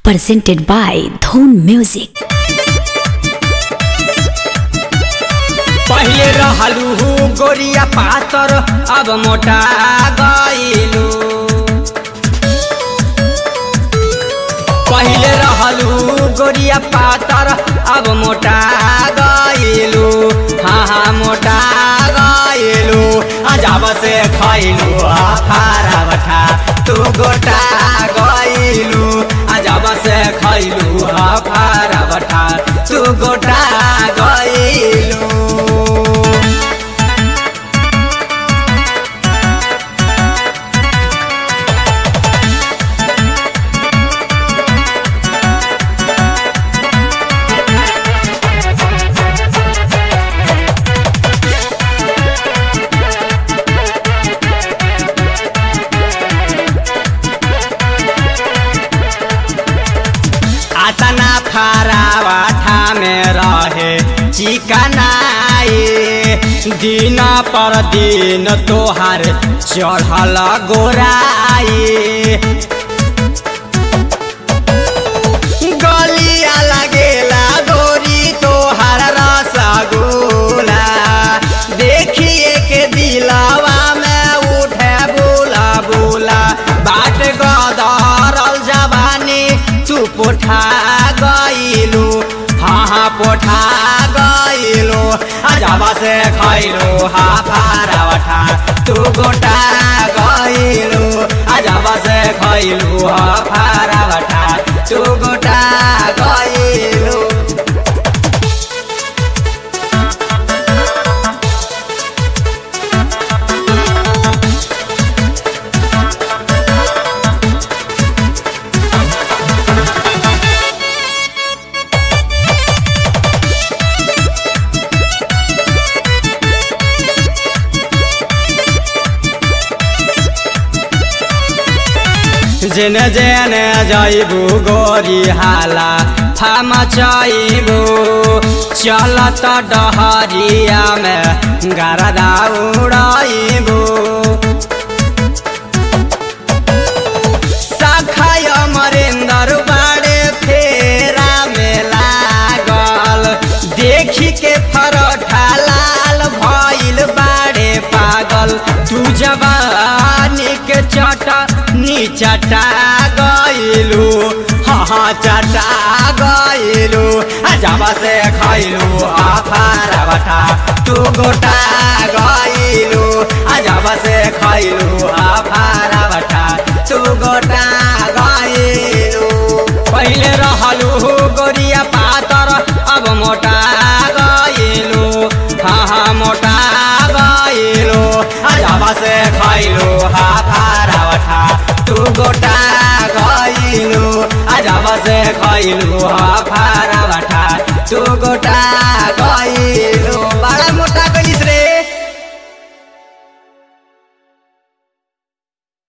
presented by Dhon Music. पहिले रहलू गोरिया पातर अब मोटा गइलू पहिले रहलू गोरिया पातर अब मोटा गइलू हाँ हाँ मोटा गइलू अजब से खइलू अफारा बठा तू गोटा गइलू अजब से खइलू अफारा बठा तू गोटा गइलू आतना फरावाठा में रहे चिकनाए दिन पर दिन तोहार चढ़ल गोराए गलिया लगेला गोरी तोहार रसगुल्ला देखिए के दिलवा में उठे बोला बोला बाट गदरल जवानी तू पोठा गइलू हाँ हाँ पोठा गइलू अजबा से खइलू हा फारावठा तू गोटा गइलू अजबा से खइलू हा फारावठा तू गोटा गइलू जेने जेने जाइबू गोरी हाला थाम चाइबू चलत डहरिया में गरदा उड़ाइबू सखाय मरेंदर बाड़े फेरा में लागल देखी के फरोठा लाल भइल बाड़े पागल तू जवानी के चटा नी चटा गइलू हाँ हाँ चटा गइलू अजबा से खइलू आफारा बटा तू गोटा गइलू अजबा से खइलू आफारा बटा तू गोटा गइलू पहिले रहलू गोरिया पातर अब मोटा गइलू हाँ हाँ मोटा गइलू अजबा से खइलू हा फारावठा तू गोटा गइलू अजबा से खइलू हा फारावठा तू गोटा